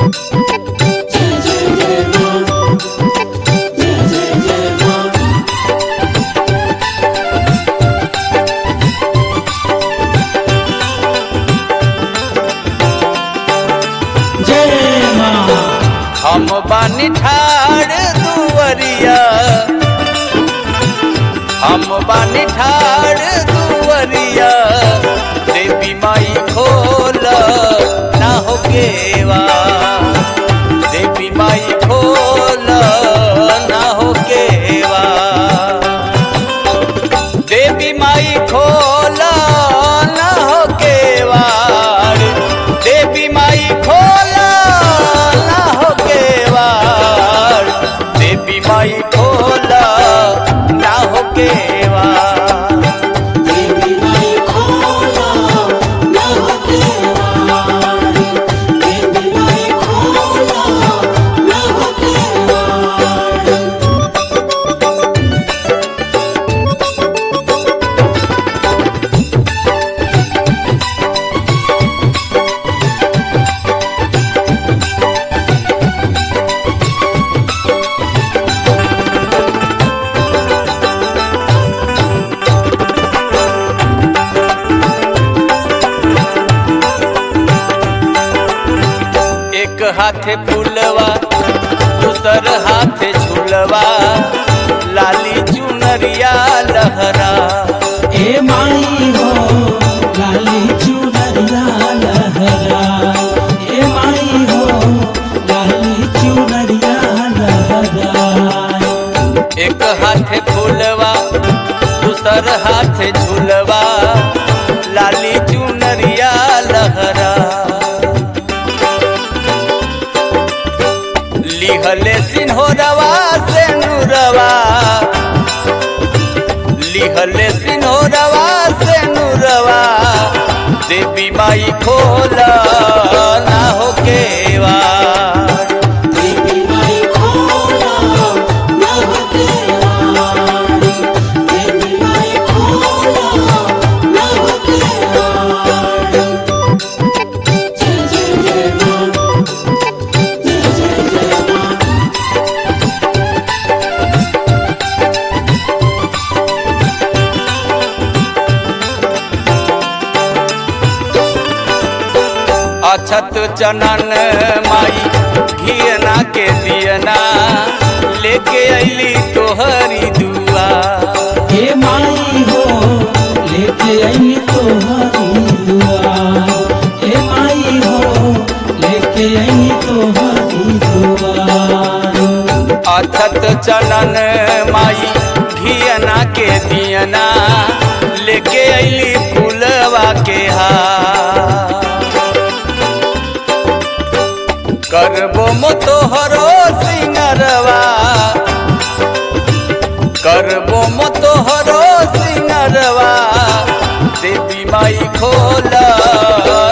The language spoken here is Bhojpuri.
जय माँ हम बानी ठाड़ दुवरिया हम बानी ठाड़ दुवरिया देवी माई खोल ना हो केवा देवी माई खोल ना हो केवा देवी माई खोल ना हो केवाड़ देवी माई खोल ना हो केवाड़ देवी माई खोल ना हो केवाड़ देवी माई खोला ना हो केवाड़ देवी माई खोला ना हो केवाड़ एक हाथे फूलवा दूसर हाथे झूलवा लाली चुनरिया लहरा ए माई हो लाली चुनरिया लहरा ए माई हो लाली चुनरिया लहरा एक हाथे फूलवा दूसर हाथे झूलवा लाली चुनरिया लहरा लिहले सिन्होरवा से नूरवा लिहले सिन्होरवा से नूरवा देवी माई खोला ना हो केवाड़ देवी माई खोला ना हो केवाड़ देवी माई खोला ना हो केवाड़ जय जय जय माँ जय जय जय माँ अछत चनन माई घियना के दियना लेके अली तोहरी दुआ हे माई हो लेके आई तोहरी दुआ हे माई हो लेके आई तोहरी दुआ अछत चनन माई घियना के दियना लेके अली फूलवा के हार करबो मो तोहरो सिंगरवा करबो मो तोहरो सिंगरवा देवी माई खोला